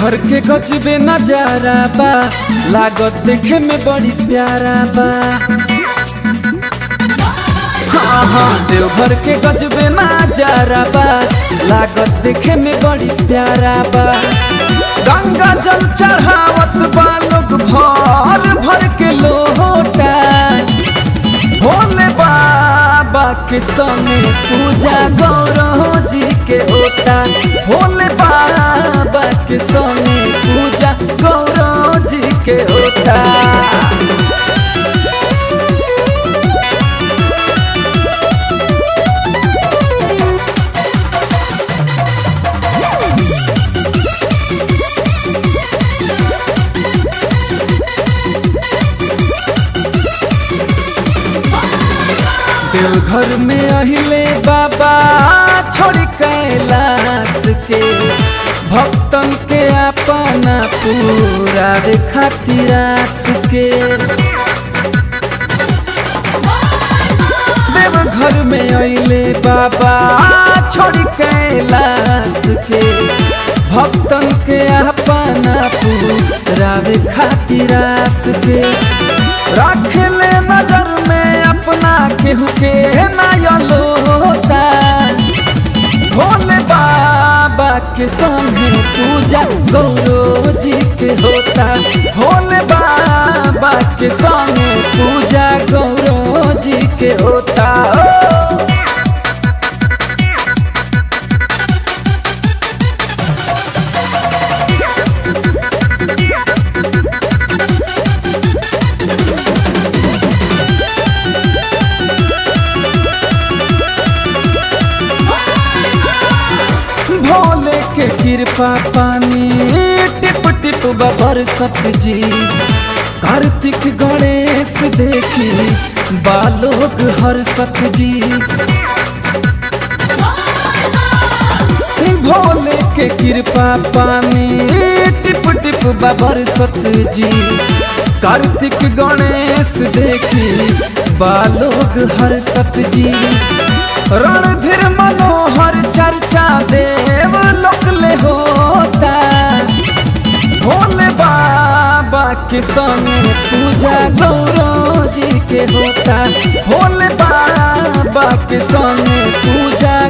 देवघर के गजबे नजारा बा लागत देखे में बड़ी प्यारा बा हाँ हाँ देवघर के गजबे नजारा बा लागत देखे में बड़ी प्यारा बा गंगा जल चढ़ावत बा लोग भर भर के लोटा भोले बाबा के संगे पूजा गौरव जी के होता भोले बाबा के संगे पूजा गौरव जी के होता देवघर में अहिले बाबा छोड़ी कैलाश के भक्तन के अपना पूरा रे खातिर आस के देवघर में अहिले बाबा छोड़ी कैलाश के भक्तन के अपना पूरा रे खातिर आस के रख ले नजर में अपना केहू के नयलोता भोले बाबा के संगे पूजा गौरव जी के होता भोले बाबा के संगे पूजा गौरव जी के होता ओ। भोले के कृपा पानी टिप टिप बबर जी कार्तिक गणेश देखी बालोग हर जी भोले के कृपा पानी टिप टिप बबर जी कार्तिक गणेश देखी बालोग हर जी रणधीर मनोहर चर्चा देव लोकले होता भोले बाबा के संग पूजा गौरव जी के होता भोले बाबा के संग पूजा